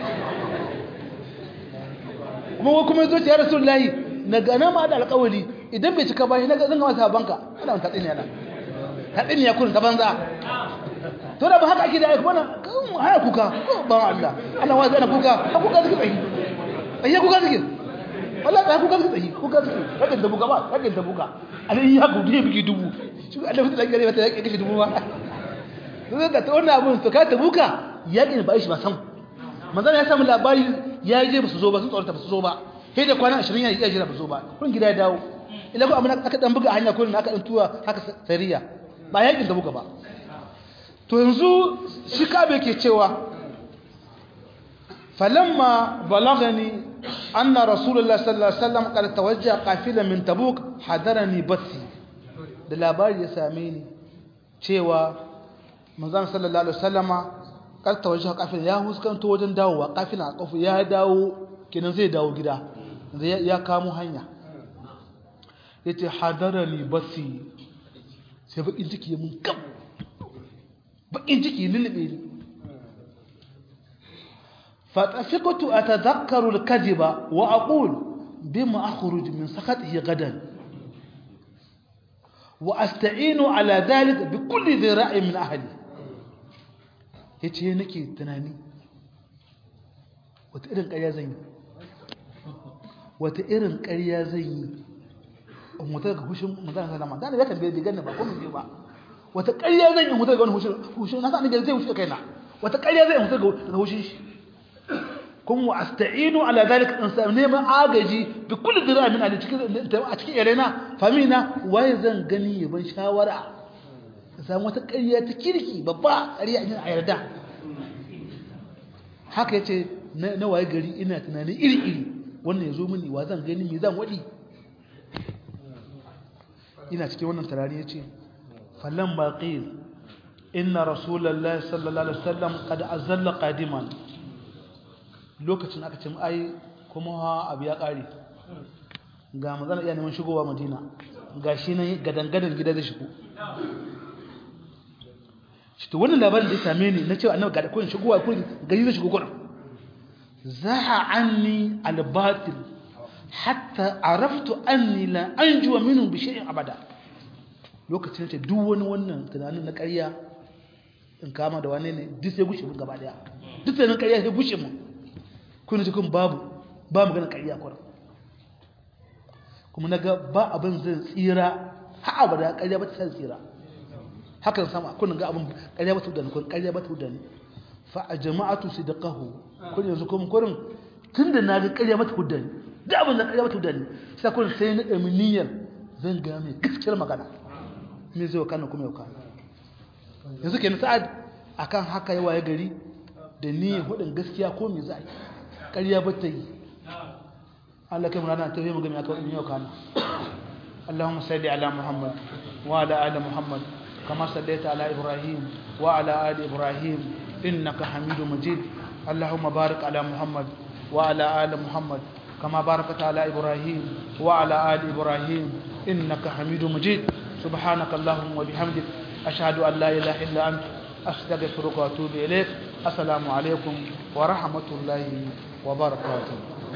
kuma wai kuma yazo ya rasulullahi na gana ma da alƙawari idan bai cika ba shi na zan ga masa banka ana ta tsiniya na ta tsiniya kun ta banza to da ba haka ake da aiki bana kan haya kuka ba Allah Allah wai zai kuka kuka suke tsayi ayi kuka suke wala ba ku gaske tsayi ku gaske rakin da buga ba rakin da buga alai ya gudu ya bigi dubu shi Allah mutu dan gare mata ya kashe dubu ba sai da wannan abun to ka ta buka yakin ba shi ba san manzon ya samu labari ya je ba su zo ba sun tsorata ba su zo ba sai da kwana 20 ya yi jira ba su zo ba kun gida ya dawo ila ko amma aka dan buga hanya kullun aka dan tuwa haka sariya ba yakin da buga ba to yanzu shi kabe ke cewa فلما بلغني أن رسول الله صلى الله عليه وسلم قد توجه قافلة من تبوك حضرني بثي da labari ya same ni cewa manzon sallallahu alaihi wasallama kar tawajjuh kafin ya huskanto wajen dawowa kafin a kafu ya dawo kenan zai dawo gida ya kamo hanya yace hadarani basi sai bakin ciki ya mun kam bakin ciki lulube ni فطفقت أتذكر الكذب وأقول بما أخرج من سخطه غدا وأستعين على ذلك بكل ذراع من أهلي yace nake tunani wata irin ƙarya zan yi wata irin ƙarya zan yi in wuta daga hushin magana sallama da ne ya tambaye bai ganni ba ko mun je ba wata ƙarya zan yi in wuta daga wani hushin hushin na sa ni zai hushe kaina wata ƙarya zan yi in wuta daga hushin shi kuma asta'inu ala zalika in sa neman agaji bi kulli dira min a cikin a cikin yarena famina waye zan gani yaban shawara samu wata ƙarya ta kirki babba ƙarya in a yarda haka yace na waye gari ina tunani iri iri wannan yazo mini wa zan gani me zan wadi ina cikin wannan tarari yace falan baqil inna rasulullahi sallallahu alaihi wasallam qad azalla qadiman lokacin aka ce ai kuma abu ya ƙare ga mazana iya neman shigowa madina ga shi nan gadangadan gida da shigo shi to wannan labarin da ya same ni na cewa annabi ga da koyin shigowa ko gari zai shigo gurin zaha anni albatil hatta araftu anni la anjuwa minhu bi shay'in abada lokacin ce duk wani wannan tunanin na ƙarya in kama da wane ne duk sai gushe mun gaba daya duk tunanin ƙarya sai gushe mun kuna cikin babu ba magana ƙarya kwarar kuma na ga ba abin zai tsira ha abada ƙarya ba ta san tsira hakan sama kuna ga abin ƙarya ba ta hudani kun ƙarya ba ta hudani fa a jama'atu su da ƙaho kun yanzu kuma kurin tun da na ga ƙarya ba ta hudani da abin da ƙarya ba ta hudani sai kun sai na ɗami niyyar zan ga mai gaskiyar magana me zai wakana kuma yau yanzu kenan sa'ad akan haka yawa ya gari da ni hudin gaskiya ko me za a yi ƙarya ba ta yi Allah kai murana ta yi mu gami aka in yau kana Allahumma salli ala Muhammad wa ala ali Muhammad kama sallaita ala Ibrahim wa ala ali Ibrahim innaka Hamidum Majid Allahumma barik ala Muhammad wa ala ali Muhammad kama barakta ala Ibrahim wa ala ali Ibrahim innaka Hamidum Majid سبحانك اللهم وبحمدك أشهد أن لا إله إلا أنت أستغفرك وأتوب إليك السلام عليكم ورحمة الله وبركاته